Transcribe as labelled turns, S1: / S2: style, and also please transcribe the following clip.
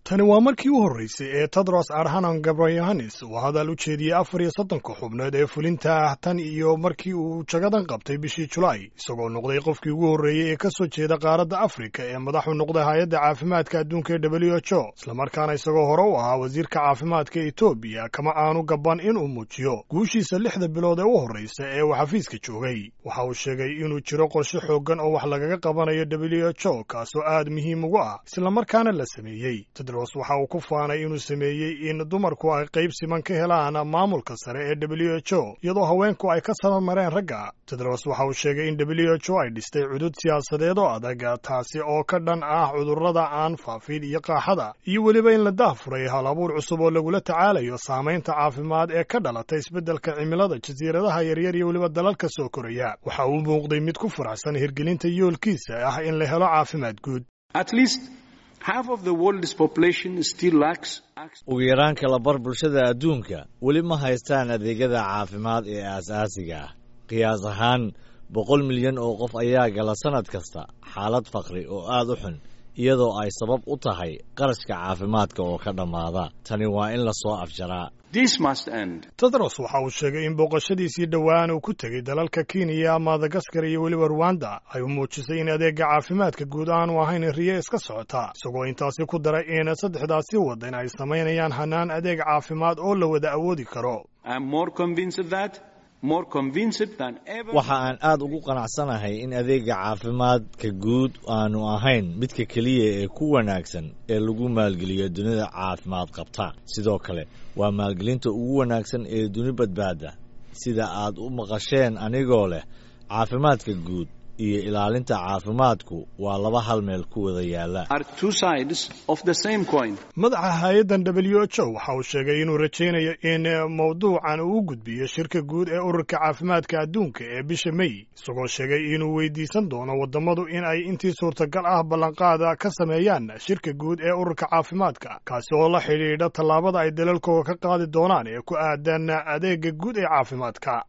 S1: tani waa markii u horreysay ee tedros adhanom gabroyohannes uu hadal u jeediyey afar iyo soddonka xubnood ee fulinta ah tan iyo markii uu jagadan qabtay bishii julaay isagoo noqday qofkii ugu horreeyey ee ka soo jeeda qaaradda afrika ee madaxu noqday hay-adda caafimaadka adduunka ee w h o islamarkaana isagoo hore u ahaa wasiirka caafimaadka etoobiya kama aanu gaban inuu muujiyo guushiisa lixda bilood ee u horreysa ee uu xafiiska joogay waxa uu sheegay inuu jiro qorshe xooggan oo wax lagaga qabanayo w h o kaasoo aad muhiim ugu ah islamarkaana la sameeyey waxa uu ku faanay inuu sameeyey in dumarku ay qayb siman ka helaan maamulka sare ee w h o iyadoo haweenku ay ka sabamareen ragga tedros waxa uu sheegay in w h o ay dhistay cudud siyaasadeed oo adag taasi oo ka dhan ah cudurrada aan faafin iyo qaaxada iyo weliba in la daahfuray hal abuur cusub oo lagula tacaalayo saamaynta caafimaad ee ka dhalatay isbeddelka cimilada jasiiradaha yaryar iyo weliba dalalka soo koraya waxa uu muuqday mid ku faraxsan hirgelinta yoolkiisa ah in la helo caafimaad guud
S2: ugu yaraan kala bar bulshada adduunka weli ma haystaan adeegyada caafimaad ee aasaasiga ah qiyaas ahaan boqol milyan oo qof ayaa gala sannad kasta xaalad faqri oo aad u xun iyadoo ay sabab u tahay qarashka caafimaadka oo ka dhammaada tani waa in la soo afjaraa
S1: tedros waxa uu sheegay in booqashadiisii dhowaan uu ku tegey dalalka kenya madagaskar iyo weliba ruwanda ay u muujisay in adeega caafimaadka guud aanu ahayn riye iska socota isagoo intaasi ku daray in saddexdaasi waddan ay samaynayaan hanaan adeeg caafimaad oo la wada awoodi karo
S2: waxa aan aad ugu qanacsanahay in adeega caafimaadka guud aanu ahayn midka keliya ee ku wanaagsan ee lagu maalgeliyo dunida caafimaad qabta sidoo kale waa maalgelinta ugu wanaagsan ee duni badbaada sida aad u maqasheen anigoo leh caafimaadka guud iyo ilaalinta caafimaadku waa laba hal meel ku wada yaalla
S1: madaxa hay-addan w h o waxa uu sheegay inuu rajaynayo in mawduucan uu u gudbiyo shirka guud ee ururka caafimaadka adduunka ee bisha mey isagoo sheegay inuu weydiisan doono waddammadu in ay intii suurtagal ah ballanqaada ka sameeyaan shirka guud ee ururka caafimaadka kaasi oo la xidhiidha tallaabada ay dalalkooda ka qaadi doonaan ee ku aadan adeega guud ee caafimaadka